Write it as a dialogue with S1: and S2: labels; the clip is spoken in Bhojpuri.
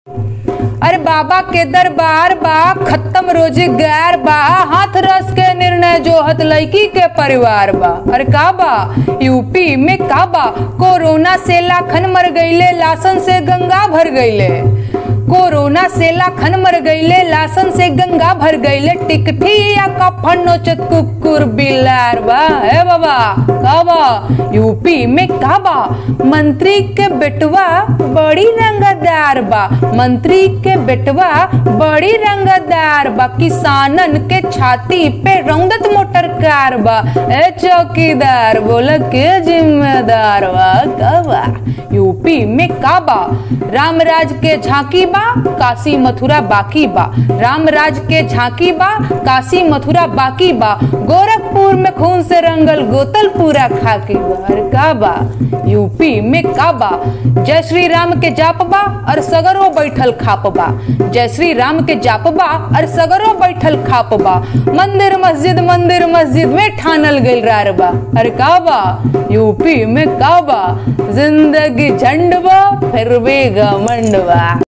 S1: अरे बाबा के दरबार बा खत्म रोजगार बा हाथ रस के निर्णय जोहत लड़की के परिवार बा अरे का बा यूपी में का बा कोरोना से लाखन मर गईले लासन से गंगा भर गईले कोरोना से लाखन मर गईले लासन से गंगा भर गईले टिकठी या कफन नोचत कुकुर बिलार बा हे बाबा का बा यूपी में का बा मंत्री के बेटवा बड़ी रंगदार बा मंत्री के बेटवा बड़ी रंगदार बा किसानन के छाती पे रौदत मोटर कार बा ए चौकीदार बोला के जिम्मेदार बा का बा यूपी में का बा रामराज के झांकी बा काशी मथुरा बाकी बा रामराज के झांकी बा काशी मथुरा बाकी बा गोरखपुर में खून से रंगल गोतल पूरा खाकी बा अरे का बा यूपी में का बा जय श्री राम के जाप बा और सगरो बैठल खाप बा जय श्री राम के जाप बा और सगरो बैठल खाप बा मंदिर मस्जिद मंदिर मस्जिद में ठानल गइल रार बा अरे का बा यूपी में का बा जिंदगी झंड बा फिर भी घमंड बा